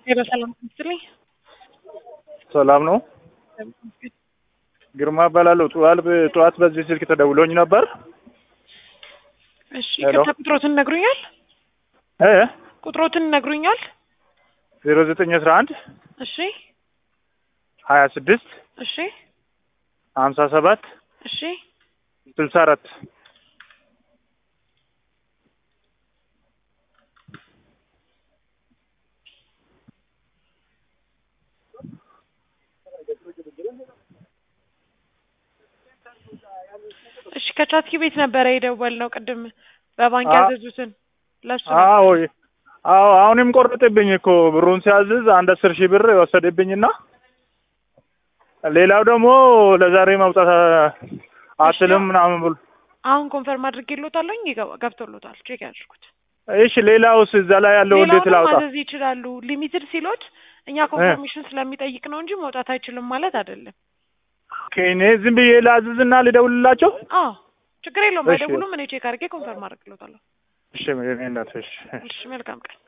ሄሎ ሰላም ትመስልኝ። ሰላም ነው። ግርማ እባላለሁ። ጠዋት ጠዋት በዚህ ስልክ ተደውሎኝ ነበር። እሺ ሄሎ። ቅርታ ቁጥሮትን ነግሩኛል? እ ቁጥሮትን ነግሩኛል? ዜሮ ዘጠኝ አስራ አንድ እሺ ሀያ ስድስት እሺ ሀምሳ ሰባት እሺ ስልሳ አራት እሺ ከቻትኪ ቤት ነበረ የደወልነው ቅድም በባንክ አ- ያዘዙትን ለሱ ነው። አዎ አዎ አሁንም ቆረጥብኝ እኮ ብሩን ሲያዝዝ አንድ አስር ሺህ ብር ወሰደብኝና ሌላው ደግሞ ለዛሬ ማውጣት አትልም ምናምን ብሎ አሁን ኮንፈርም አድርጌልዎታለሁኝ ይገባ- ገብቶልዎታል። ቼክ ያድርጉት። እሺ ሌላውስ እዛ ላይ ያለው እንዴት ሌላውንም ላውጣ? ማዘዝ ይችላሉ። ሊሚትድ ሲሎት እኛ ኮንፈርሜሽን ስለሚጠይቅ ነው እንጂ መውጣት አይችልም ማለት አይደለም። ኦኬ እኔ ዝም ብዬ ላዝዝና ልደውልላቸው? አዎ ችግር የለውም። እሺ። አይደውሉም። እኔ ቼክ አድርጌ ኮንፈርም አድርግልዎታለሁ። እሺ እኔ እናት እሺ እሺ መልካም ቀን።